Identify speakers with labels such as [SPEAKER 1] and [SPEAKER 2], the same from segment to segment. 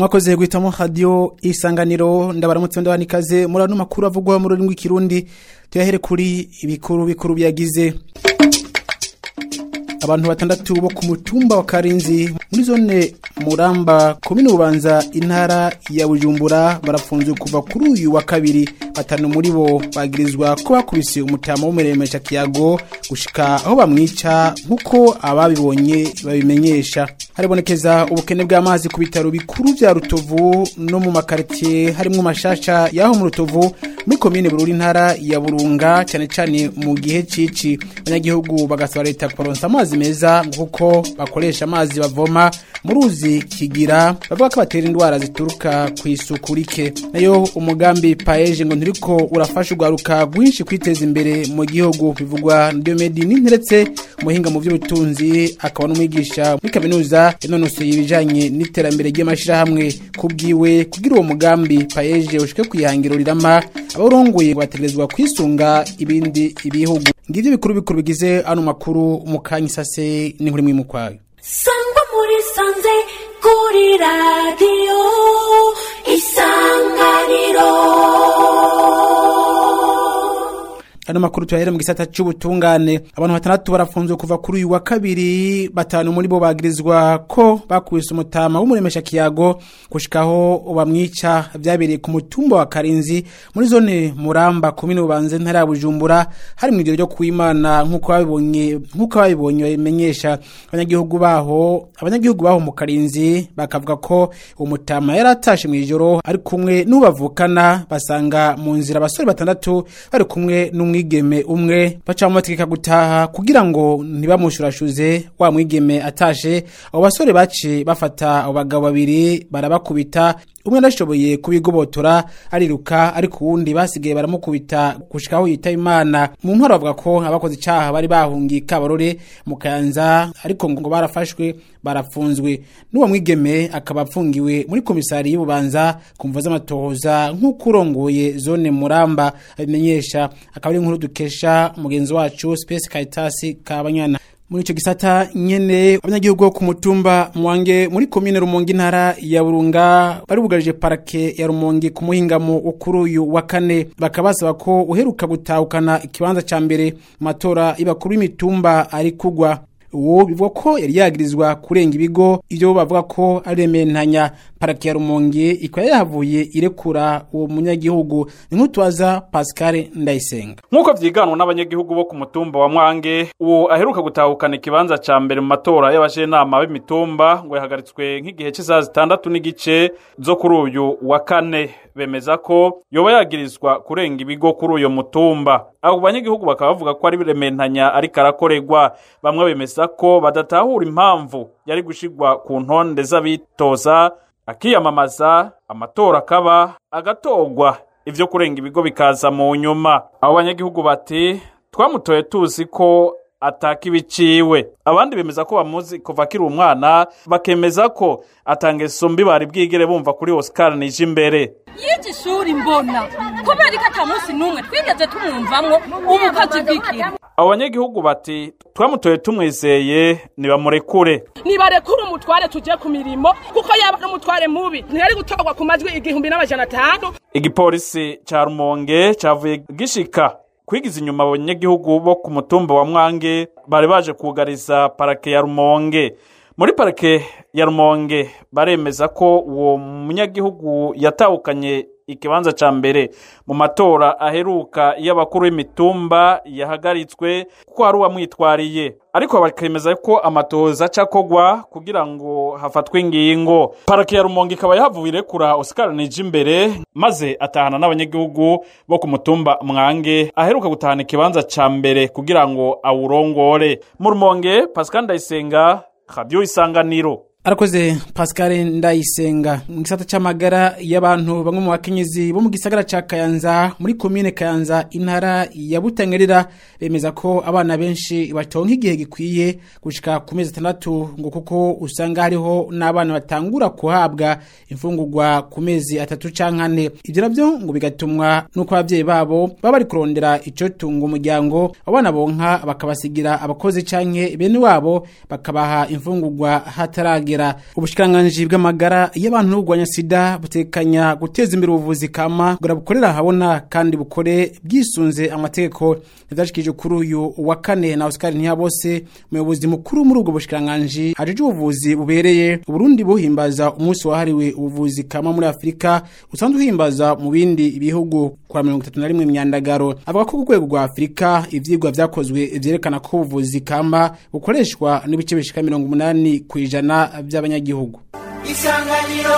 [SPEAKER 1] mwakoze guhitamo radio isanganiro ndabaramutse ndabana ikaze muri ano makuru avugwa mu rurimi rw'ikirundi tuyahere kuri ibikuru bikuru byagize abantu batandatu bo ku mutumba wa Karinzi muri zone Muramba komine Bubanza intara ya Bujumbura barafunzwe kuva kuri uyu wa kabiri batanu muri bo bagirizwa ko bakubise umutama w'umuremesha kiyago gushika aho bamwica nkuko ababibonye babimenyesha haribonekeza ubukene bw'amazi ku bitaro bikuru vya Rutovu no mu makartie harimo mashasha yaho mu Rutovu muri komine Bururi intara ya Burunga cyane cyane mu gihe cici abanyagihugu bagasaba leta kuronsa amazi meza kuko bakoresha amazi bavoma mu ruzi kigira bavuga ko batera indwara zituruka ku isuku rike nayo umugambi paeje ngo ntiriko urafasha urwaruka rwinshi kwiteza imbere mu gihugu bivugwa na Diomedi Ninteretse umuhinga mu by'ubutunzi akaba n'umwigisha muri kaminuza yanonosoye ibijanye n'iterambere ry'amashirahamwe kubwiwe kugira uwo mugambi paeje ushike kwihangiro rirama abarongoye bategerezwa kwisunga ibindi ibihugu ngivyo bikuru bikuru bigize ano makuru umukanya isase n'inkuru imwe mukwayo
[SPEAKER 2] sangwa muri sanze kuri radiyo isanganiro
[SPEAKER 1] ano makuru tuyahere mu gisata c'ubutungane abantu batandatu barafunzwe kuva kuri uyu wa kabiri batanu muri bo bagirizwa ko bakubise umutama w'umuremesha kiyago gushikaho bamwica vyabereye ku mutumba wa Karinzi muri zone Muramba komine Bubanza ntara ya Bujumbura hari mu ijoro ryo kuimana nkuko babibonye nkuko babibonye bimenyesha abanyagihugu baho abanyagihugu baho mu Karinzi bakavuga ko umutama yaratashe mu ijoro ari kumwe n'ubavukana basanga mu nzira abasore batandatu bari kumwe n'umwe umwigeme umwe baca bategeka gutaha kugira ngo ntibamushurashuze wa mwigeme atashe abo basore baci bafata abo bagabo babiri barabakubita umwe arashoboye kubigobotora ariruka ariko uwundi basigaye baramukubita gushikaho yita imana mu ntwaro bavuga ko abakoze icaha bari bahungiye kabarore mu kayanza ariko ngo barafashwe barafunzwe n'uwo mwigeme akaba apfungiwe muri komisari y'ububanza ku mvo z'amatohoza nk'uko urongoye zone muramba abimenyesha akaba ari inkuru dukesha mugenzi wacu Space Caritas Kabanyana muri ico gisata nyene abanyagihugu ku mutumba mwange muri komine Rumonge intara ya Burunga bari bugarije parake ya Rumonge ku muhingamo ukuru uyu wa kane bakabasaba ko uheruka gutahukana ikibanza ca mbere matora y'abakuru b'imitumba ari kugwa uwo bivuga ko yari yagirizwa kurenga ibigo ivyo bavuga ko ari rementanya parake ya Rumonge ikaba yahavuye irekura uwo munyagihugu ni nk'utwaza Pascal Ndayisenga
[SPEAKER 3] nk'uko vyiganwa n'abanyagihugu bo ku mutumba wa Mwange uwo aheruka gutahukana ikibanza ca mbere mu matora y'abajenama b'imitumba ngo yahagaritswe nk'igihe cy'isaha zitandatu n'igice zo kuri uyu wa kane bemeza ko yoba yagirizwa kurenga ibigo kuri uyo mutumba abo banyagihugu bakaba bavuga ko ari rementanya ariko arakorerwa bamwe bemeza ko badatahura impamvu yari gushigwa ku ntonde z'abitoza akiyamamaza amatora akaba agatorwa ivyo kurenga ibigo bikaza mu nyuma abo banyagihugu bati twamutoye tuzi ko ataka ibiciwe abandi bemeza ko bamuzi kuva akiri umwana bakemeza ko atangeso mbi bari bwigere bumva kuri Oscar nije imbere
[SPEAKER 4] yiji ishuri mbona kubera ko ata munsi n'umwe twigeze tumwumvamwo ubukozi bw'ikintu
[SPEAKER 3] abo banyagihugu bati twamutoye tumwizeye nibamurekure
[SPEAKER 5] nibarekure umutware tujye ku mirimo kuko yaba ari umutware mubi ntiyari gutorwa ku majwi igihumbi n'amajana atanu
[SPEAKER 3] igipolisi ca rumonge cavuye gishika kwigiza inyuma abanyagihugu bo ku mutumba wa mwange bari baje kugariza parake ya rumonge muri parake ya rumonge baremeza ko uwo munyagihugu yatahukanye ikibanza ca mbere mu matora aheruka y'abakuru b'imitumba yahagaritswe kuko hari uwamwitwariye ariko bakemeza ko amatoza aca kogwa kugira ngo hafatwe ingingo parake ya rumonge ikaba yahavuye irekura Oscar nije imbere maze atahana n'abanyagihugu bo ku mutumba mwange aheruka gutahana ikibanza ca mbere kugira ngo awurongore mu rumonge Pascal Ndayisenga radio isanganiro
[SPEAKER 1] arakoze Pascal Ndayisenga mu gisata c'amagara y'abantu bamwe mu bakenyezi bo mu gisagara ca Kayanza muri commune Kayanza intara ya Butangerera bemeza ko abana benshi batonka igihe gikwiye gushika ku mezi atandatu ngo kuko usanga hariho n'abana batangura kuhabwa imfungurwa ku mezi atatu canke ane ivyo navyo ngo bigatumwa nuko abavyeyi babo baba bari kurondera ico tunga umuryango abana bonka bakabasigira abakozi canke bene wabo bakabaha imfungurwa hatarage umurengera ubushikiranganji bw'amagara y'abantu n'ubugwanya sida butekanya guteza imbere ubuvuzi kama kugira bukorera habona kandi bukore bwisunze amategeko yavyashikije kuri uyu wa kane na Oscar Ntiyabose umuyobozi mukuru muri ubwo bushikiranganji ajeje ubuvuzi bubereye Uburundi buhimbaza umunsi wahariwe ubuvuzi kama muri Afrika usanzwe uhimbaza mu bindi bihugu kwa 31 myandagaro avuga ko ku rwego rwa Afrika ivyigwa vyakozwe vyerekana ko ubuvuzi kama bukoreshwa n'ibice bishika 80 kwijana by'abanyagihugu
[SPEAKER 6] isanganiro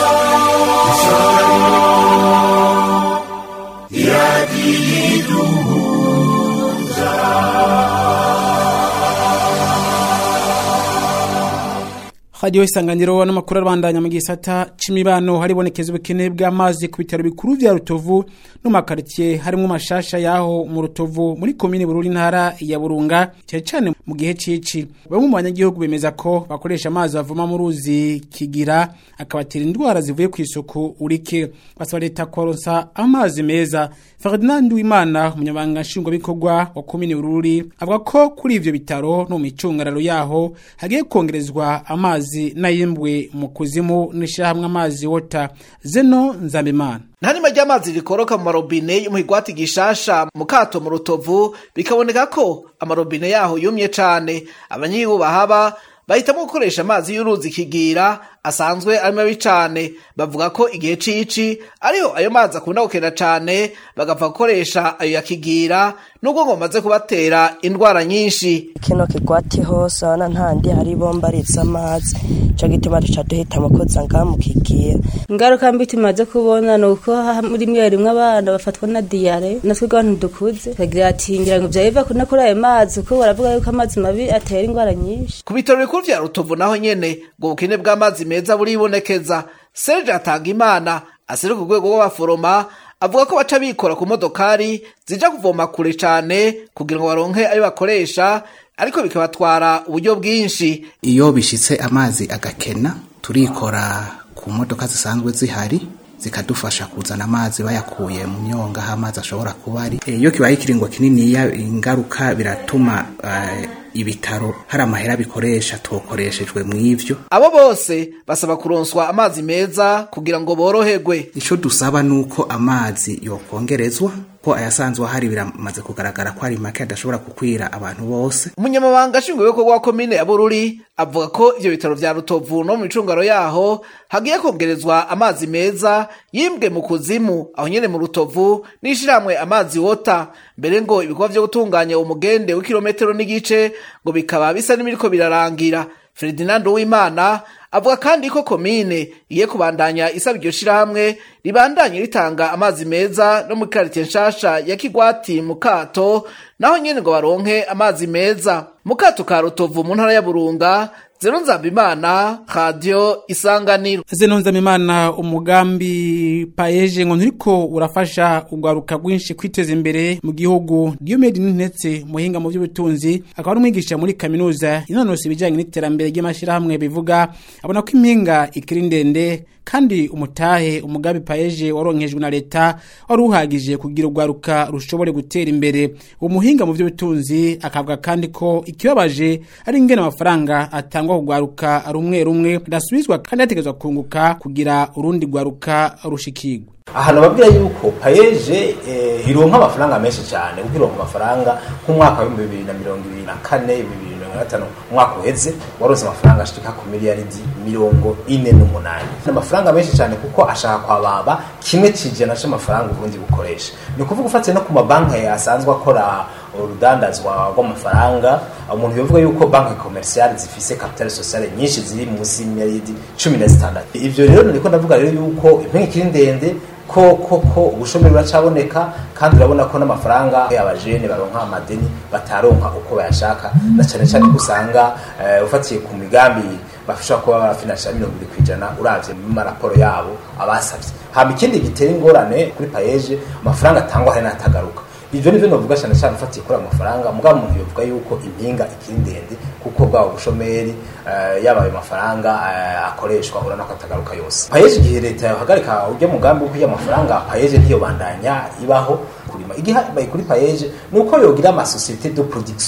[SPEAKER 1] Radio isanganiro n'amakuru arabandanya mu gisata c'imibano haribonekeza ubukene bw'amazi ku bitaro bikuru vya Rutovu no makartier harimo mashasha yaho mu Rutovu muri komine Bururi ntara ya Burunga cyane cyane mu gihe cici bamwe mu banyagihugu bemeza ko bakoresha amazi bavoma mu ruzi kigira akabatera indwara zivuye ku isuku urike basaba leta koronsa amazi meza Ferdinand Wimana umunyabanga nshingwabikorwa wa komine Bururi avuga ko kuri ivyo bitaro no mu micungararo yaho hagiye kongerezwa amazi nayimbwe mu kuzimu n'ishyirahamwe amazi wota zeno nzabimana
[SPEAKER 7] nta nima ry'amazi rikoroka mu marobine yo mu higwati gishasha mu kato mu rutovu bikaboneka ko amarobine yaho yumye cane abanyigihugu bahaba bahitamo gukoresha amazi y'uruzi kigira asanzwe ari mabi cane bavuga ko igihe cici ariho ayo mazi akunda gukena cane bagapfa gukoresha ayo yakigira nubwo ngo bamaze kubatera indwara nyinshi
[SPEAKER 8] kino kigwati hose abana ntandi hari ibomba ritse amazi ico gituma duca duhitamo koza ngaha mu kigira ingaruka mbi tumaze kubona ni uko ha- muri mwe rimwe abana bafatwa na diyare natwe abantu dukuze kagira ati ngira ngo vyabiva no kuri ayo mazi kuko baravuga yuko amazi mabi atera indwara nyinshi
[SPEAKER 7] ku bitaro bikuru vya rutovu naho nyene ngo ubukene bw'amazi meza buribonekeza serge atanga imana asere ku rwego rw'abaforoma avuga ko baca bikora ku modokari zija kuvoma kure cane kugira ngo baronke ayo bakoresha ariko bikabatwara uburyo bwinshi
[SPEAKER 9] iyo bishitse amazi agakena turikora ku modoka zisanzwe zihari zikadufasha kuzana amazi bayakuye mu myonga aho amazi ashobora kuba ari Eh, iyo kibaye ikiringo kininiya ingaruka biratuma eh, ibitaro hari amahera bikoresha tokoreshejwe mu ivyo
[SPEAKER 7] abo bose basaba kuronswa amazi meza kugira ngo boroherwe
[SPEAKER 9] ico dusaba nuko amazi yokongerezwa ko ayasanzwe ahari biramaze kugaragara ko ari make adashobora gukwira abantu bose
[SPEAKER 7] umunyamabanga nshingwabikorwa wa komine ya bururi avuga ko ivyo bitaro vya rutovu no mu micungaro yaho hagiye kongerezwa amazi meza yimbwe mu kuzimu aho nyene mu rutovu n'ishirahamwe amazi wota mbere ngo ibikorwa vyo gutunganya umugende w'ikirometero n'igice ngo bikaba bisa n'ibiriko birarangira ferdinando w'imana avuga kandi ko komine igiye kubandanya isaba iryo shirahamwe ribandanye ritanga amazi meza no mu karitiye nshasha ya kigwati mu kato naho nyene ngo baronke amazi meza mu kato ka rutovu mu ntara ya burunga zero nzambimana radio isanganiro
[SPEAKER 1] zeno nzamimana umugambi paeje ngo nturiko urafasha urwaruka rwinshi kwiteza imbere mu gihugu Diomede Ntetse muhinga mu by'ubutunzi akaba ari umwigisha muri kaminuza inonose ibijyanye n'iterambere ry'amashyirahamwe bivuga abona ko impinga ikiri ndende kandi umutahe umugambi paeje waronkejwe na leta wari uhagije kugira urwaruka rushobore gutera imbere uwo muhinga mu by'ubutunzi akavuga kandi ko ikibabaje ari ingene amafaranga atangwa kugwaruka rumwe rumwe adasubizwa kandi hategerezwa kunguka kugira urundi rwaruka rushikirwa
[SPEAKER 10] ahantu babwira yuko payeje eh, ironka amafaranga menshi cyane kuko ironka amafaranga nk'umwaka w'ibihumbi bibiri na mirongo ibiri na kane bibiri na mirongo gatanu umwaka uheze waronse amafaranga ashika ku miliyaridi mirongo ine n'umunani ni amafaranga menshi cyane kuko ashaka kwababa kimwe kijana c'amafaranga uburundi bukoresha ni ukuvuga ufatiye no ku mabanki asanzwe akora urudandazwa rw'amafaranga umuntu bivuga yuko banki komerciale zifise capital sociale nyinshi ziri munsi y'imiliyaridi cumi na zitandatu ivyo rero niko ndavuga rero yuko impinga ikiri ndende ko ko ko ubushomeri buracaboneka kandi urabona ko n'amafaranga y'abajene baronka amadeni bataronka uko bayashaka na cyane cyane ko usanga eh, ufatiye ku migambi bashobora kuba barafinansa mirongo ibiri ku ijana uravye mu maraporo yabo abasavye hama ikindi gitera ingorane kuri payeje amafaranga atangwa hari n'atagaruka ivyo nivyo novuga cyane cyane ufatiye kuri ayo mafaranga mugabo umuntu yovuga yuko impinga ikiri ndende kuko bwabo bushomeri eh, yaba ayo mafaranga eh, akoreshwa urabona ko atagaruka yose payeje igihe leta yohagarika urya mugambi wo kurya amafaranga payeje ntiyobandanya ibaho kurima igihe bayi kuri payeje ni uko yogira amasosiyete de production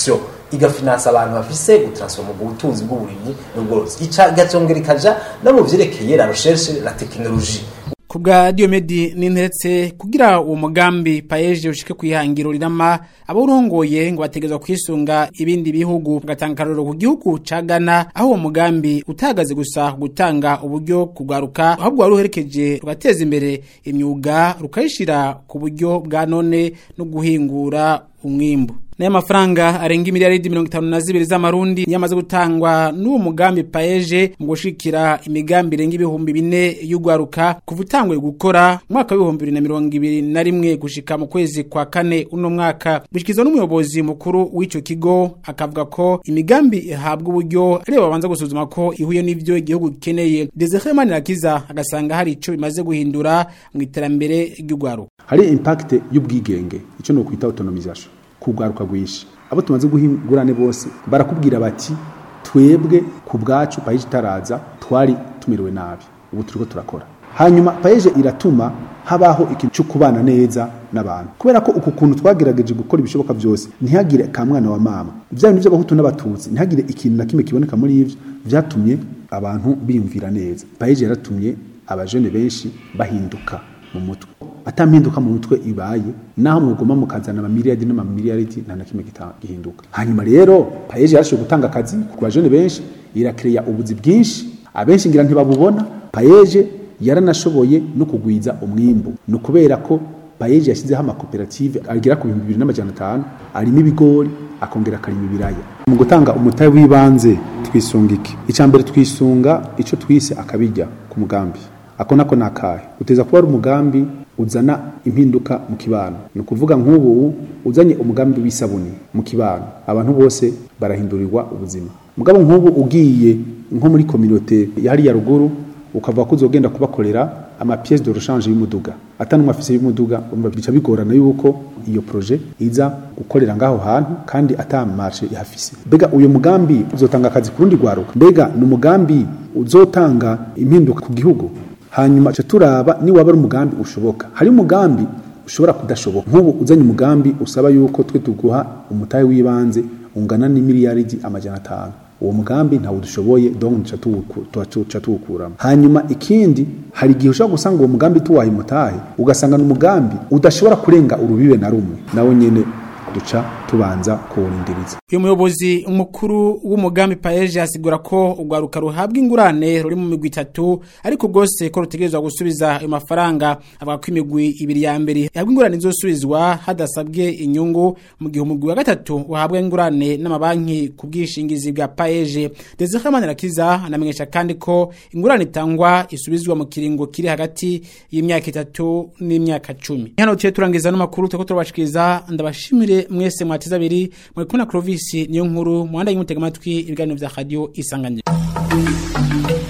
[SPEAKER 10] igafinansa abantu bafise gutransforma ubwo butunzi bw'uburimyi n'ubworozi ica igacongera ikaja no mu vyerekeye la recherche la technologie
[SPEAKER 1] kubwa Diomedi ninteretse kugira uwo mugambi paeje ushike kwihangiro rirama aburongoye ngo bategezwa kwisunga ibindi bihugu gatanga karoro ku gihugu ca Ghana aho uwo mugambi utagaze gusa gutanga uburyo kugaruka ahubwo waruherekeje rugateza imbere imyuga rukayishira ku buryo bwa none no guhingura umwimbu Naya mafaranga arenga miliyaridi mirongo itanu na zibiri z'amarundi yamaze gutangwa n'uwo mugambi paeje mu gushikira imigambi irenga ibihumbi bine y'ugwaruka kuva utanguye gukora mwaka w'ibihumbi bibiri na mirongo ibiri na rimwe gushika mu kwezi kwa kane uno mwaka bishikizwa n'umuyobozi mukuru w'ico kigo akavuga ko imigambi ihabwa uburyo ariyo babanza gusuzuma ko ihuye n'ivyo igihugu gikeneye Desire Manirakiza agasanga hari ico bimaze guhindura mu iterambere ry'ugwaruka
[SPEAKER 6] hari impact y'ubwigenge ico no kwita autonomisation kugwaruka gwishi abo tumaze guhingurane bose barakubwira bati twebwe ku bwacu paije itaraza twari tumerewe nabi ubu turiko turakora hanyuma paije iratuma habaho ikintu cyo kubana neza n'abantu kubera ko uku kuntu twagerageje gukora ibishoboka byose ntihagire ka mwana wa mama bya bintu by'abahutu n'abatutsi ntihagire ikintu na kimwe kiboneka muri ivyo vyatumye abantu biyumvira neza paije yaratumye abajene benshi bahinduka mu mutwe atampinduka mu mutwe ibaye naho mugoma mukazana amamiliyardi n'amamiliyardi nta na kimwe gihinduka hanyuma rero paeje yarashoboye gutanga akazi ku bajene benshi irakireya ubuzi bwinshi abenshi ngira ntibabubona paeje yaranashoboye no kugwiza umwimbu ni ukubera ko paeje yashyizeho amakoperative agera ku bihumbi bibiri n'amajana atanu arimo ibigori akongera akarima ibiraya mu gutanga umutahe w'ibanze twisunga iki icya mbere twisunga icyo twise akabijya ku mugambi ako nako nakahe uteza kuba ari umugambi uzana impinduka mu kibano ni ukuvuga nk'ubu uzanye umugambi w'isabuni mu kibano abantu bose barahindurirwa ubuzima mugabo nk'ubu ugiye nko muri kominote ya hariya ruguru ukavuga ko uzogenda kubakorera ama pièce de rechange y'umuduga atanumwe afise y'umuduga umva bica bigorana yuko iyo projet iza gukorera ngaho hantu kandi ata marché ihafise mbega uyo mugambi uzotanga akazi ku rundi rwaruka mbega ni umugambi uzotanga impinduka ku gihugu hanyuma cha turaba ni waba ari umugambi ushoboka hari umugambi ushobora kudashoboka nk'ubu uzanye umugambi usaba yuko twe tuguha umutahe w'ibanze ungana n'imiliyaridi amajana atanu uwo mugambi ntawo dushoboye donc tuca tuwukuramo hanyuma ikindi hari igihe ushobora gusanga uwo mugambi tuwaha umutahe ugasanga ni umugambi udashobora kurenga urubibe na rumwe nawe nyene duca tubanza kuwurindiriza
[SPEAKER 1] uyu muyobozi mukuru w'umugambi paeje asigura ko urwaruka ruhabwa ingurane ruri mu migwi itatu ariko rwose ko rutegerezwa gusubiza ayo mafaranga avuga ko imigwi ibiri ya mbere ihabwa ingurane izosubizwa hadasabwe inyungu mu gihe umugwi wa gatatu uhabwa ingurane n'amabanki ku bwishingizi bwa paeje Desire Manirakiza anamenyesha kandi ko ingurane itangwa isubizwa mu kiringo kiri hagati y'imyaka itatu n'imyaka cumi hano tuye turangiza n'amakuru turiko turabashikiriza ndabashimire mwese mwateza abiri muri kumwe na Clovis niyo nkuru muhanda y'umutega amatwi ibiganiro vya radio isanganiro